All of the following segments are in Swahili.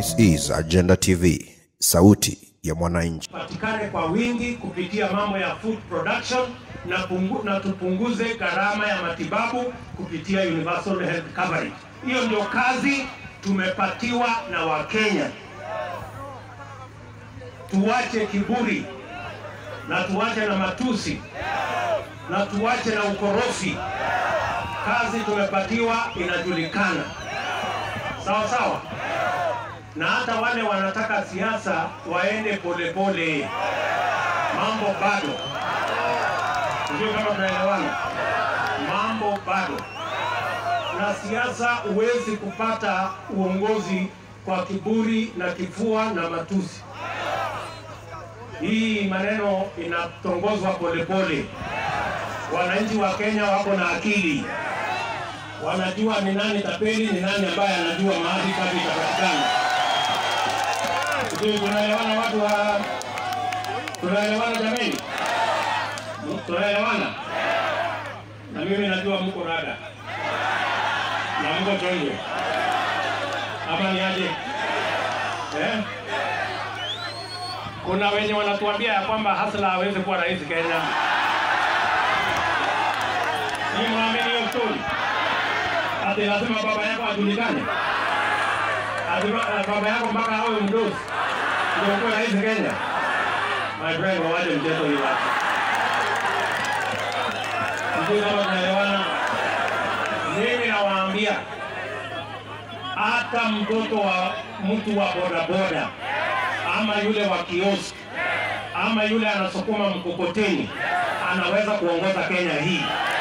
This is Agenda TV, sauti ya mwananchi. patikane kwa wingi kupitia mambo ya food production na, pungu, na tupunguze gharama ya matibabu kupitia universal health coverage. Hiyo ndio kazi tumepatiwa na Wakenya. Tuwache kiburi na tuwache na matusi na tuwache na ukorofi. Kazi tumepatiwa inajulikana, sawa sawa na hata wale wanataka siasa waende polepole, mambo bado. Sijui kama tunaelewana, mambo bado. Na siasa huwezi kupata uongozi kwa kiburi na kifua na matusi. Hii maneno inatongozwa polepole. Wananchi wa Kenya wako na akili, wanajua ni nani tapeli, ni nani ambaye anajua mahali kazi itapatikana. Sijui tunaelewana watu wa tunaelewana jameni? Tunaelewana? Na mimi najua mko rada na mko chonjo, ama ni aje eh? Kuna wenye wanatuambia ya kwamba Hasla hawezi kuwa rais Kenya. Ni mwamini hiyo story? Ati lazima baba yako ajulikane? Ati ba- baba yako mpaka awe mdosi ndio kuwa rais Kenya? My friend, wawache mchezo hii watu. Sijui kama tunaelewana. Mimi nawaambia hata mtoto wa mtu wa bodaboda ama yule wa kioski ama yule anasukuma mkokoteni anaweza kuongoza Kenya hii.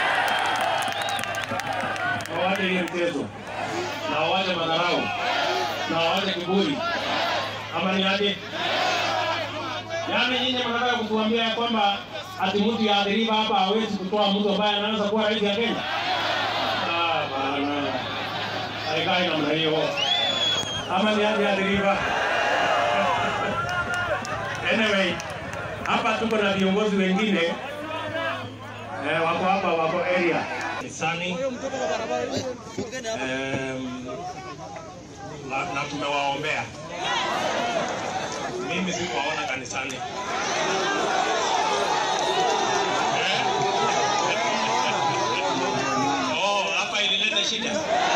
Wawache hii mchezo na wawache madharau na wawache kiburi, ama ni aje? Yaani nyinyi mnataka kutuambia ya kwamba ati mtu ya adhiriva hapa hawezi kutoa mtu ambaye anaweza kuwa rais ya Kenya? Ah, bana. Haikai namna hiyo. Ama ni aje adhiriva? Anyway, hapa tuko na viongozi wengine eh, wako hapa, wako area Kisani Em, na, na tumewaombea. Mimi sikuwaona kanisani. Oh, hapa ilileta shida,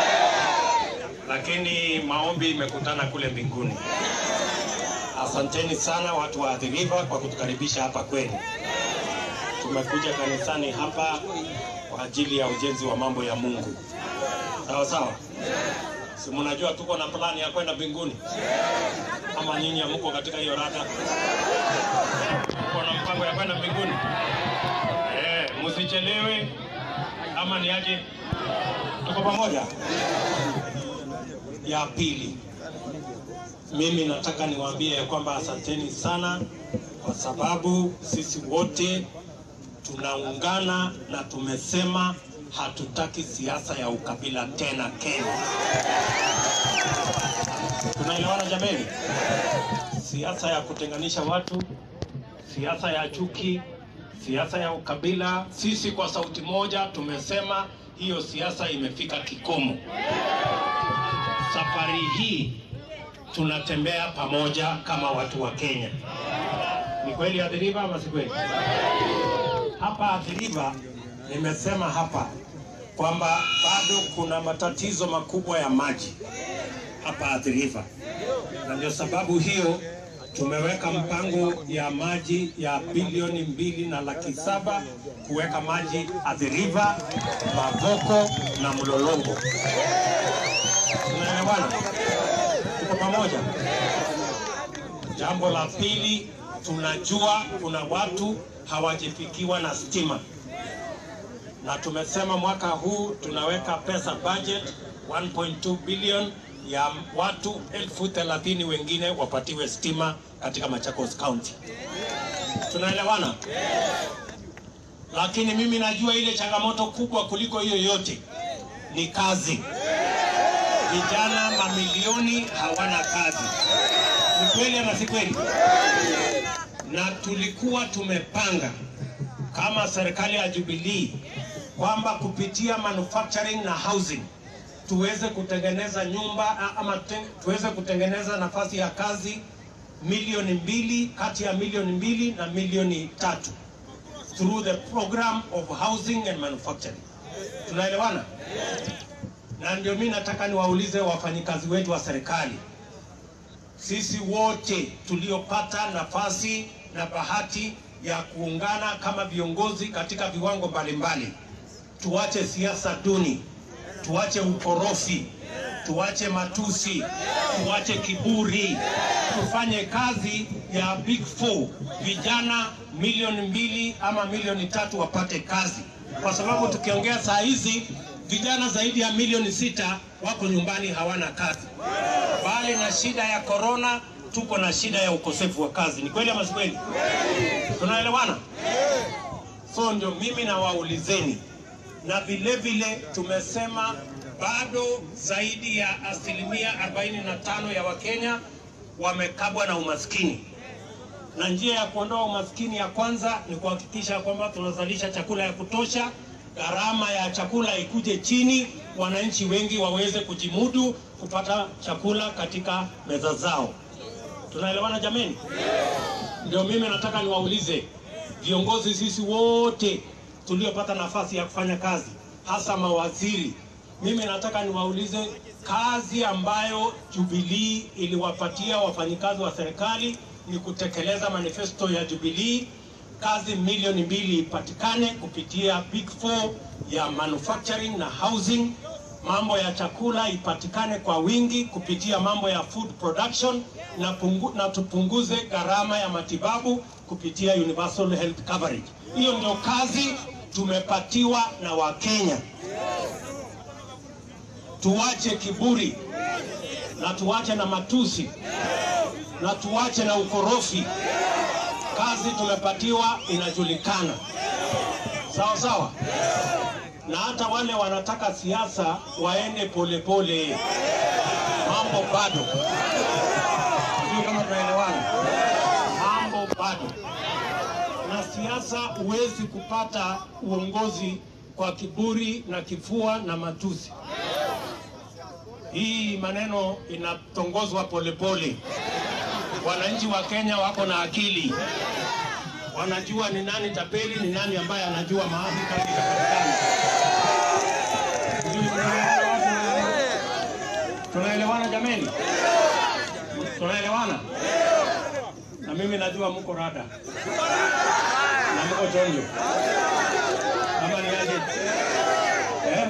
lakini maombi imekutana kule mbinguni. Asanteni sana watu wa Athi River kwa kutukaribisha hapa kwenu. Tumekuja kanisani hapa kwa ajili ya ujenzi wa mambo ya Mungu. Sawa sawa. Si mnajua tuko na plani ya kwenda mbinguni? Ama nyinyi hamko katika hiyo rada? Tuko na mpango ya kwenda mbinguni? Eh, msichelewe ama ni aje? Tuko pamoja? Ya pili, mimi nataka niwaambie ya kwamba asanteni sana kwa sababu sisi wote tunaungana na tumesema hatutaki siasa ya ukabila tena Kenya. Tunaelewana jameni? Siasa ya kutenganisha watu, siasa ya chuki, siasa ya ukabila, sisi kwa sauti moja tumesema hiyo siasa imefika kikomo. Safari hii tunatembea pamoja kama watu wa Kenya. Ni kweli Athi River ama si kweli? Hapa Athi River nimesema hapa kwamba bado kuna matatizo makubwa ya maji hapa Athi River, na ndio sababu hiyo tumeweka mpango ya maji ya bilioni mbili na laki saba kuweka maji Athi River, Mavoko na Mlolongo. Tunaelewana? Tuko pamoja? Jambo la pili, tunajua kuna watu hawajafikiwa na stima, na tumesema mwaka huu tunaweka pesa budget 1.2 billion ya watu elfu thelathini wengine wapatiwe stima katika Machakos County. Tunaelewana? Lakini mimi najua ile changamoto kubwa kuliko hiyo yote ni kazi. Vijana mamilioni hawana kazi. Ni kweli ama si kweli? Na tulikuwa tumepanga kama serikali ya Jubilee kwamba kupitia manufacturing na housing tuweze kutengeneza nyumba a- ama te, tuweze kutengeneza nafasi ya kazi milioni mbili kati ya milioni mbili na milioni tatu through the program of housing and manufacturing. Tunaelewana? Na ndio mimi nataka niwaulize wafanyikazi wetu wa serikali, sisi wote tuliopata nafasi na bahati ya kuungana kama viongozi katika viwango mbalimbali, tuache siasa duni, tuache ukorofi, tuache matusi, tuache kiburi, tufanye kazi ya Big Four, vijana milioni mbili ama milioni tatu wapate kazi, kwa sababu tukiongea saa hizi vijana zaidi ya milioni sita wako nyumbani hawana kazi. Bali na shida ya korona, tuko na shida ya ukosefu wa kazi. Ni kweli ama si kweli? Tunaelewana? So ndio mimi nawaulizeni, na vile vile tumesema bado zaidi ya asilimia 45 ya Wakenya wamekabwa na umaskini, na njia ya kuondoa umaskini ya kwanza ni kuhakikisha kwamba tunazalisha chakula ya kutosha, gharama ya chakula ikuje chini, wananchi wengi waweze kujimudu kupata chakula katika meza zao. Tunaelewana jameni? Ndio mimi nataka niwaulize viongozi, sisi wote tuliopata nafasi ya kufanya kazi, hasa mawaziri, mimi nataka niwaulize kazi ambayo Jubilee iliwapatia wafanyikazi wa serikali ni kutekeleza manifesto ya Jubilee. Kazi milioni mbili ipatikane kupitia Big Four ya manufacturing na housing. Mambo ya chakula ipatikane kwa wingi kupitia mambo ya food production na, pungu, na tupunguze gharama ya matibabu kupitia universal health coverage. Hiyo ndio kazi tumepatiwa na Wakenya. Tuache kiburi na tuache na matusi na tuache na ukorofi. Kazi tumepatiwa inajulikana, sawa sawa, na hata wale wanataka siasa waende polepole, mambo bado. Sijui kama tunaelewana, mambo bado. Na siasa huwezi kupata uongozi kwa kiburi na kifua na matusi. Hii maneno inatongozwa polepole. Wananchi wa Kenya wako na akili, wanajua ni nani tapeli, ni nani ambaye anajua mahali kazi itapatikana. Sijui tunaelewana watu? Tunaelewana jameni? Tunaelewana? Na mimi najua mko rada na mko chonjo, ama ni aje? Eh?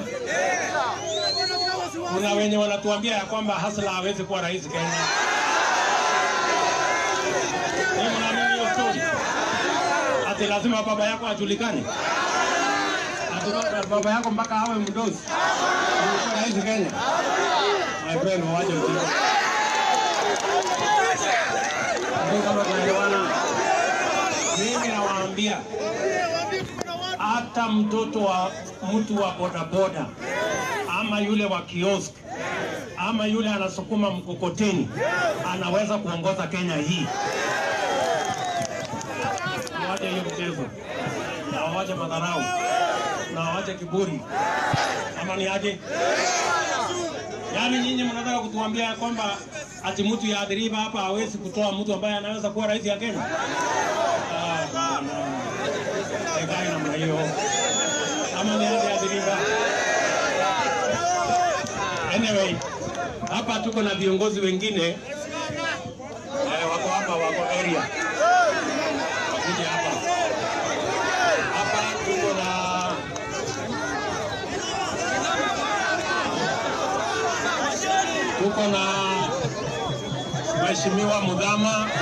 Kuna wenye wanatuambia ya kwamba Hasla hawezi kuwa rais Kenya. Wewe mnaamini hiyo story? Ati lazima baba yako ajulikane? Ati baba- baba yako mpaka awe mdozi ndio kuwa rais Kenya? My friend, waje ujinga. Ndio kama tunaelewana. Mimi nawaambia hata mtoto wa mtu wa bodaboda ama yule wa kiosk ama yule anasukuma mkokoteni anaweza kuongoza Kenya hii. Wache hiyo mchezo na wawache madharau na wawache kiburi, ama ni aje? Yaani nyinyi mnataka kutuambia ya kwamba ati mtu ya adhiriva hapa hawezi kutoa mtu ambaye anaweza kuwa rais ya Kenya? Ah, bwana. Haikai namna hiyo, ama ni aje adhiriva? Anyway, hapa tuko na viongozi wengine eh, wako hapa, wako area, wakuje hapa. Hapa tuko na tuko na Mheshimiwa Mudhama wa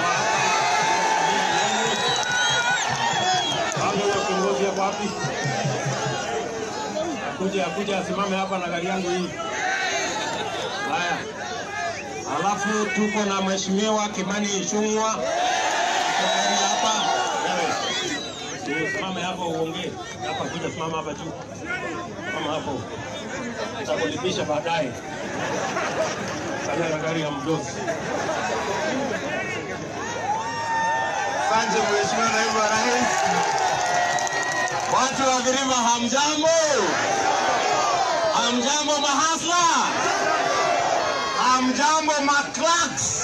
hapo. Huyo kiongozi hapo wapi? Akuje akuje asimame hapa na gari yangu hii. Haya, alafu tuko na Mheshimiwa Kimani Ichung'wa Tuko hapa. Wewe, Simame hapo uongee hapa, kuja simama hapa juu kama hapo, takulipisha baadaye. Fanya na gari ya mdosi. Asante Mheshimiwa Naibu wa Rais. Watu wa Girima hamjambo? Hamjambo mahasla, hamjambo maclerks.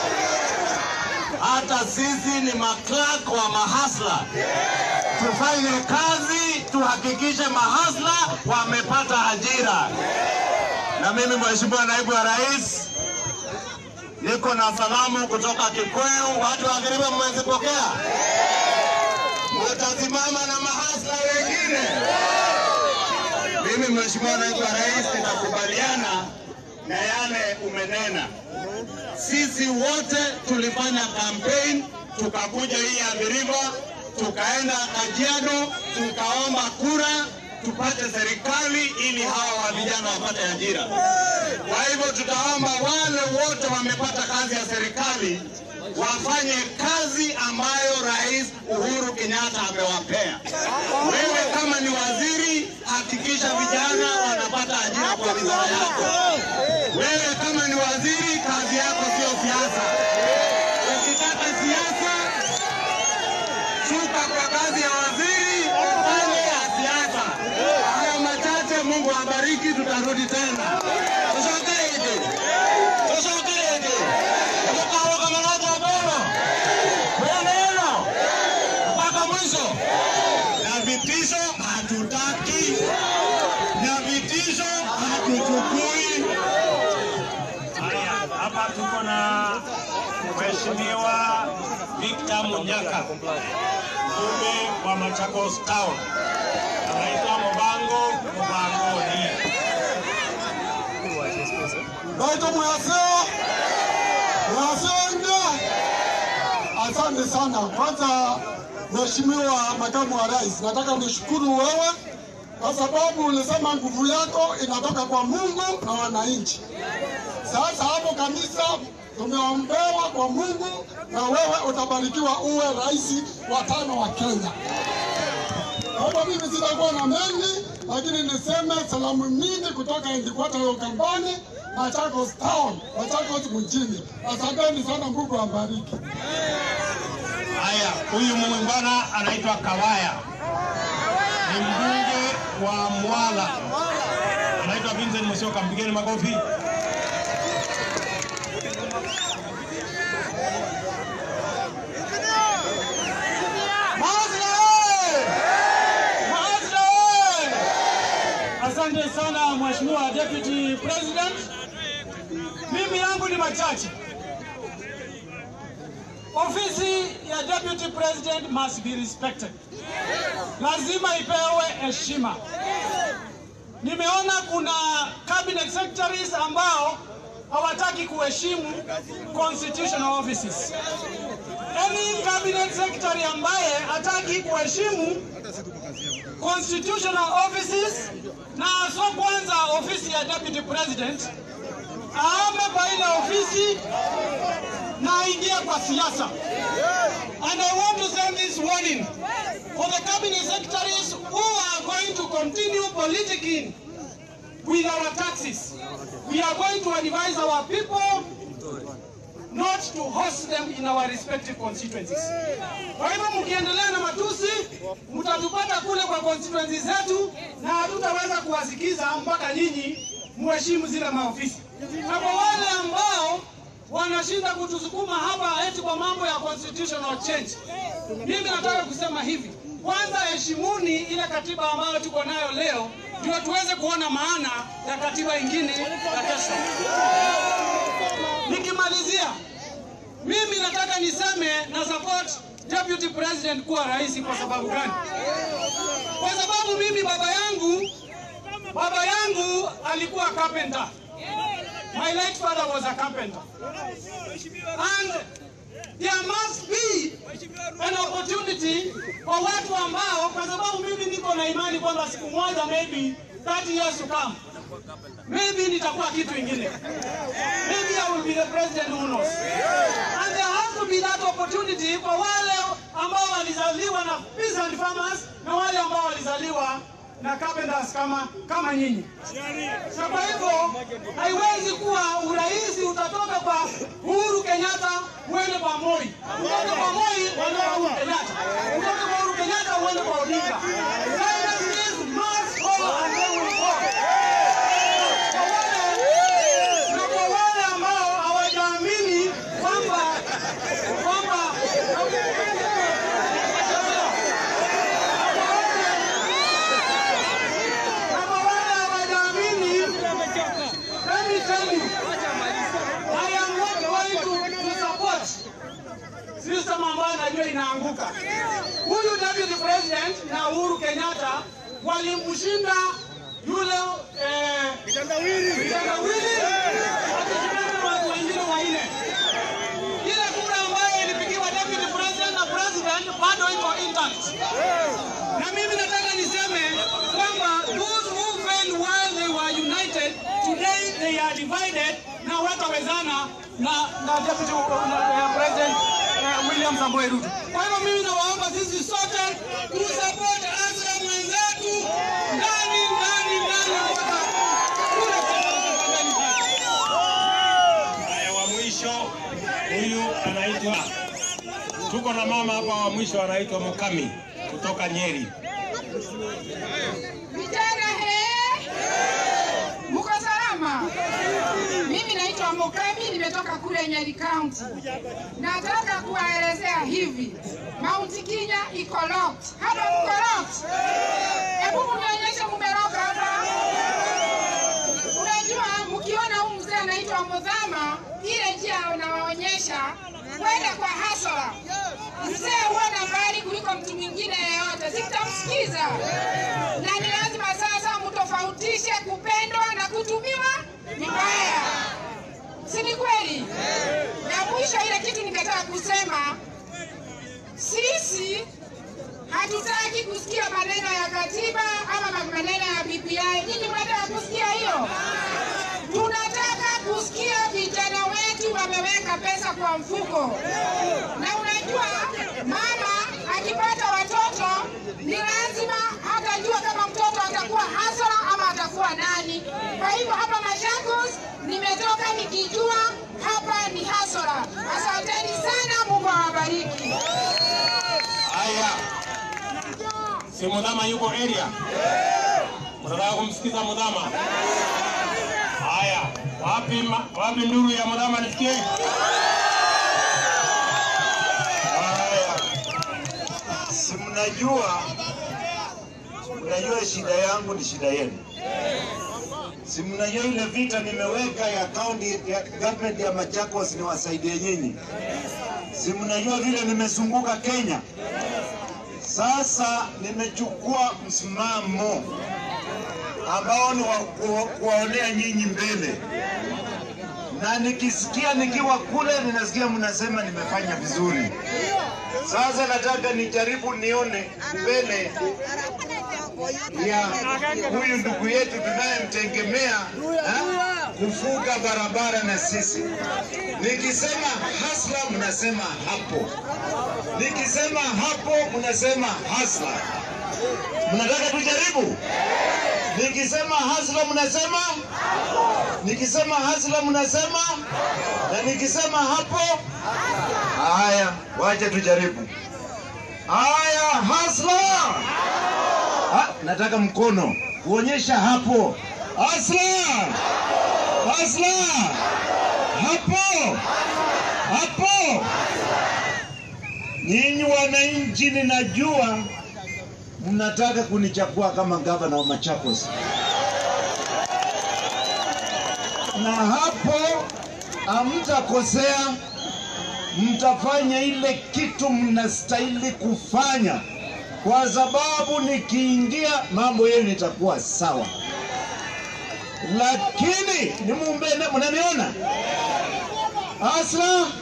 Hata sisi ni maclerk wa mahasla. Tufanye kazi, tuhakikishe mahasla wamepata ajira. Na mimi Mheshimiwa Naibu wa Rais, niko na salamu kutoka Kikuyu. Watu wa Kiriba mmezipokea? Mtasimama na mahasla wengine? Mimi Mheshimiwa Naibu wa Rais, nitakubaliana na yale umenena. Sisi wote tulifanya campaign, tukakuja hii Athi tukaenda Kajiado, tukaomba kura tupate serikali ili hawa wa vijana wapate ajira. Kwa hivyo tutaomba wale wote wamepata kazi ya serikali wafanye kazi ambayo Rais Uhuru Kenyatta amewapea. Wewe kama ni waziri, hakikisha vijana wanapata ajira kwa wizara yako. Wewe kama ni waziri, kazi yako sio siasa. Ukitaka siasa, shuka kwa kazi ya waziri, ufanye ya siasa. Hayo machache, Mungu abariki, tutarudi tena. Tushokeje, tushokeje, tukawa kama moja bora, neno mpaka mwisho, na vitisho hatutaki, na vitisho hatuchukui. Haya, hapa tuko na Mheshimiwa Victor Munyaka, mbunge wa Machakos Town, anaitwa Mubango Mubangoni. Naitwa Mwaseo, Mwaseo ndio. Asante sana. Kwanza Mheshimiwa Makamu wa Rais, nataka nishukuru wewe kwa sababu ulisema nguvu yako inatoka kwa Mungu na wananchi. Sasa hapo kanisa tumeombewa kwa Mungu na wewe utabarikiwa uwe rais wa tano wa Kenya. Kwa hivyo mimi sitakuwa na mengi, lakini niseme salamu nyingi kutoka Endikwata ya Ukambani, Machakos Town, Machakos mjini. Asanteni sana, Mungu awabariki. Haya, huyu muungwana anaitwa Kawaya, ni mbunge wa Mwala, anaitwa Vincent Musyoka, mpigeni makofi. Maazra oye! Maazra oye! Asante sana Mheshimiwa Deputy President. Mimi yangu ni machache. Ofisi ya Deputy President must be respected. Lazima ipewe heshima. Nimeona kuna cabinet secretaries ambao hawataki kuheshimu constitutional offices. Any cabinet secretary ambaye hataki kuheshimu constitutional offices na so kwanza ofisi ya deputy president aame kwa ile ofisi na aingie kwa siasa. And I want to send this warning for the cabinet secretaries who are going to continue politicking with our taxes. We are going to advise our people not to host them in our respective constituencies. Kwa hivyo mkiendelea na matusi, mtatupata kule kwa constituencies zetu na hatutaweza kuwasikiza mpaka nyinyi muheshimu zile maofisi. Na kwa wale ambao wanashinda kutusukuma hapa eti kwa mambo ya constitutional change, mimi nataka kusema hivi, kwanza heshimuni ile katiba ambayo tuko nayo leo, ndio tuweze kuona maana ya katiba ingine ya kesho. Nikimalizia, mimi nataka niseme na support deputy president kuwa rais. Kwa sababu gani? Kwa sababu mimi baba yangu baba yangu alikuwa carpenter. My late father was a carpenter. And there must be an opportunity kwa watu ambao, kwa sababu mimi niko na imani kwamba siku moja maybe 30 years to come maybe nitakuwa kitu ingine. Maybe I will be the president who knows. And there has to be that opportunity kwa wale ambao walizaliwa na peasant farmers na wale ambao walizaliwa na carpenters kama kama nyinyi. So kwa hivyo haiwezi kuwa urahisi utatoka kwa Uhuru Kenyatta uende kwa Moi, utoke kwa Moi uende kwa Uhuru Kenyatta, utoke kwa Uhuru Kenyatta uende kwa Odinga. Dynasties must follow and they will go. Ruto inaanguka. Huyu deputy president na Uhuru Kenyatta walimshinda yule eh, kitendawili akishindana na watu wengine wanne. Ile kura ambayo ilipigiwa deputy president na president bado iko intact. Na mimi nataka niseme kwamba those who failed while they were united, today they are divided na watawezana na, na deputy uh, na, uh, president uh, William Samoei Ruto. Kwa hivyo mimi nawaomba sisi sote tusupport Azra mwenzetu ndani ndani ndani mpaka kura zitakapofanyika pale. Haya, wa mwisho huyu anaitwa, tuko na mama hapa wa mwisho anaitwa Mukami kutoka Nyeri. Vijana he, muko salama? Mimi naitwa Mukami, nimetoka kule Nyeri County. Nataka kuwaelezea hivi, Mount Kenya iko locked. Hapa mko locked? Hebu mnionyeshe mumeroka hapa. Unajua, mkiona huyu mzee anaitwa Mudhama, ile njia unawaonyesha kwenda kwa hasara. Mzee huona mbali kuliko mtu mwingine yeyote, sitamsikiza na ni lazima sasa mtofautishe kupendwa na kutumiwa vibaya, si ni kweli? Na mwisho, ile kitu ningetaka kusema, sisi hatutaki kusikia maneno ya katiba ama maneno ya BBI. Nyinyi mnataka kusikia hiyo? Tunataka kusikia vijana wetu wameweka pesa kwa mfuko, na unajua mama akipata watoto ni lazima hatajua kama mtoto atakuwa hasara ama atakuwa nani. Kwa hivyo hapa Machakos nimetoka nikijua hapa ni hasara. Asanteni sana, Mungu awabariki. Haya, si Mudhama yuko area? Mnataka kumsikiza Mudhama? Haya, wapi ma, wapi nduru ya Mudhama nisikie? Haya, Si mnajua, mnajua shida yangu ni shida yenu. Si mnajua ile vita nimeweka ya county ya government ya Machakos niwasaidie nyinyi. Si mnajua vile nimezunguka Kenya. Sasa nimechukua msimamo ambao ni wa kuwa- kuwaonea nyinyi mbele, na nikisikia nikiwa kule, ninasikia mnasema nimefanya vizuri. Sasa nataka nijaribu nione mbele ya huyu ndugu yetu tunayemtegemea ha, kufuga barabara na sisi. Nikisema hasla, mnasema hapo. Nikisema hapo, mnasema hasla. Mnataka tujaribu? Nikisema hasla, mnasema nikisema hasla, mnasema na nikisema hapo Haya, wacha tujaribu. Haya, hasla. Ha, nataka mkono kuonyesha hapo. Hasla, hasla, hapo, hapo. Nyinyi wananchi, ninajua mnataka kunichagua kama gavana wa Machakos, na hapo hamtakosea mtafanya ile kitu mnastahili kufanya, kwa sababu nikiingia mambo yenu itakuwa sawa. Lakini ni mumbene, mnaniona asla,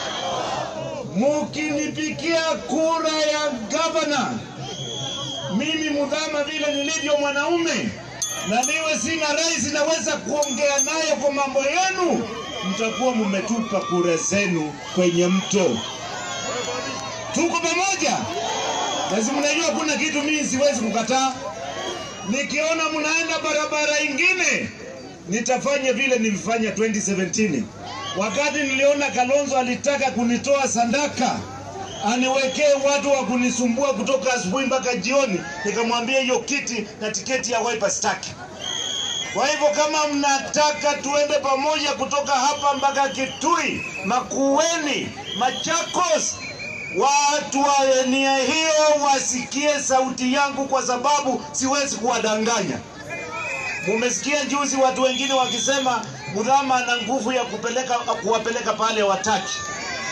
mukinipikia kura ya gavana, mimi Mudhama vile nilivyo mwanaume na niwe sina rais, naweza kuongea naye kwa mambo yenu, mtakuwa mmetupa kura zenu kwenye mto. Tuko pamoja? Basi mnajua kuna kitu mimi siwezi kukataa. Nikiona mnaenda barabara ingine, nitafanya vile nilifanya 2017 wakati niliona Kalonzo alitaka kunitoa Sandaka aniwekee watu wa kunisumbua kutoka asubuhi mpaka jioni, nikamwambia hiyo kiti na tiketi ya Wiper staki. Kwa hivyo kama mnataka tuende pamoja kutoka hapa mpaka Kitui, Makueni, Machakos, watu wa nia hiyo wasikie sauti yangu, kwa sababu siwezi kuwadanganya. Mumesikia juzi watu wengine wakisema Mudhama ana nguvu ya kupeleka kuwapeleka pale wataki.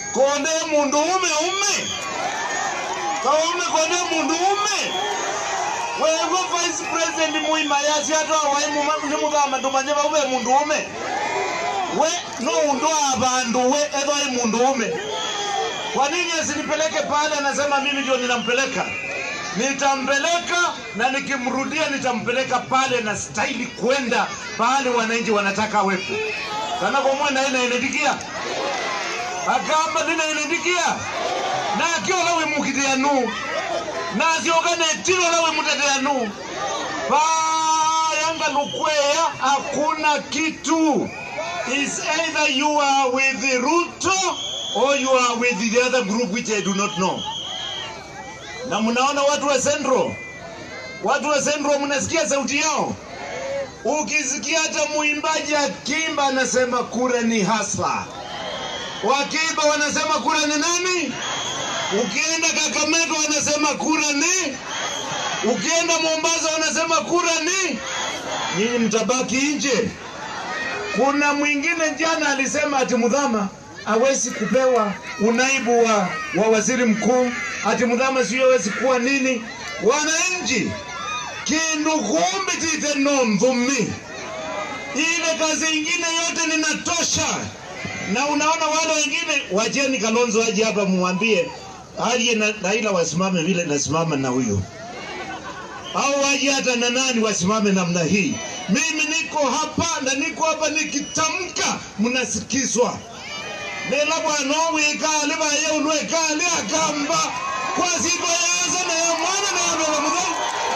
konde mundu ume ume kaume konde mundu ume wewe vice president muima yasi ata waimu nimuthama ndumanye vaube mundu ume we no undo abandu we ethwai mundu ume kwa nini asinipeleke pale anasema mimi ndio ninampeleka nitampeleka na nikimrudia nitampeleka pale na staili kwenda pale wananchi wanataka awepo kana komwena inaenedikia agamba ndinaenedikia na akiola wimukitianu na asioka netilo we muteteanu payanga lukweya hakuna kitu is either you are with Ruto or you are with the other group which I do not know na mnaona watu wa Central, watu wa Central mnasikia sauti yao. Ukisikia hata mwimbaji akimba anasema kura ni hasla, wakiimba wanasema kura ni nani? Ukienda Kakamega wanasema kura ni, ukienda Mombasa wanasema kura ni, nyinyi mtabaki nje. Kuna mwingine jana alisema ati Mudhama hawezi kupewa unaibu wa, wa waziri mkuu, ati Mudhama sio hawezi kuwa nini. Wananchi kindu kumbi tite nomvumi, ile kazi ingine yote ninatosha. Na unaona wale wengine, wacheni Kalonzo aje hapa muambie aje na Raila wasimame vile nasimama na huyo au waje hata na nani wasimame namna hii. Mimi niko hapa na niko hapa nikitamka, mnasikizwa nela bwana wikale baye ulwekale akamba kwa siku yaza na ya mwana na yabela mugai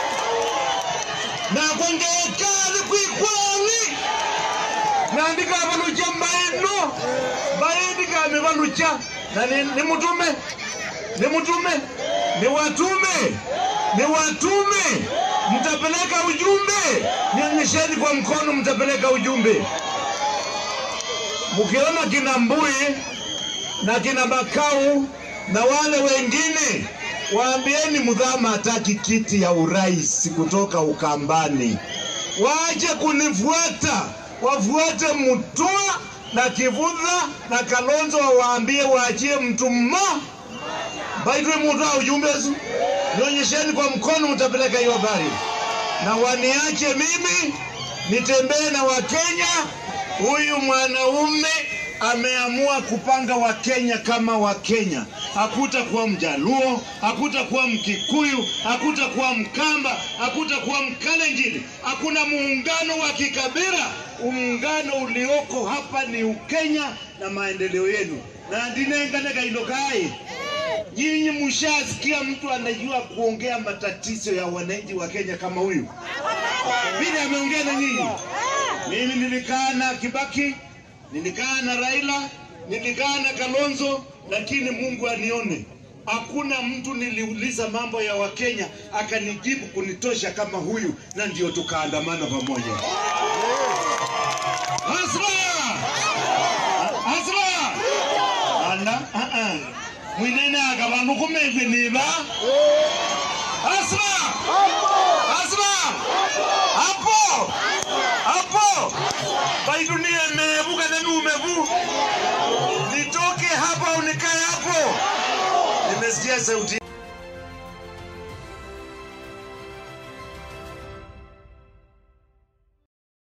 na kwengekale kwikwali nandika balucha mbaino baindika mebalucha na ni, ni mutume ni mutume ni watume ni watume mtapeleka ujumbe nionyesheni kwa mkono mtapeleka ujumbe mkiona kina Mbui na kina Makau na wale wengine, waambieni Mudhama hataki kiti ya urais kutoka Ukambani, waje kunifuata, wafuate Mutua na Kivutha na Kalonzo, wawaambie waachie mtu mmo baitwe Mutua ujumbe su nionyesheni kwa mkono, mtapeleka hiyo habari na waniache mimi nitembee na Wakenya huyu mwanaume ameamua kupanga Wakenya kama Wakenya. Hakutakuwa Mjaluo, hakutakuwa Mkikuyu, hakutakuwa Mkamba, hakutakuwa Mkalenjin. Hakuna muungano wa kikabila. Muungano ulioko hapa ni Ukenya na maendeleo yenu na ndinenganega inokai Nyinyi mshasikia mtu anajua kuongea matatizo ya wananchi wa Kenya kama huyu vile ameongea na nyinyi? Mimi nilikaa na Kibaki, nilikaa na Raila, nilikaa na Kalonzo, lakini Mungu anione, hakuna mtu niliuliza mambo ya Wakenya akanijibu kunitosha kama huyu, na ndio tukaandamana pamoja. Hasra! Hasra! Ana, ah, ah. mwinene akabantu kumeve niba Hasra! Hasra! Hapo! Hapo! Baidunie mevu kana ni umevu. Nitoke hapa unikae hapo. Nimesikia sauti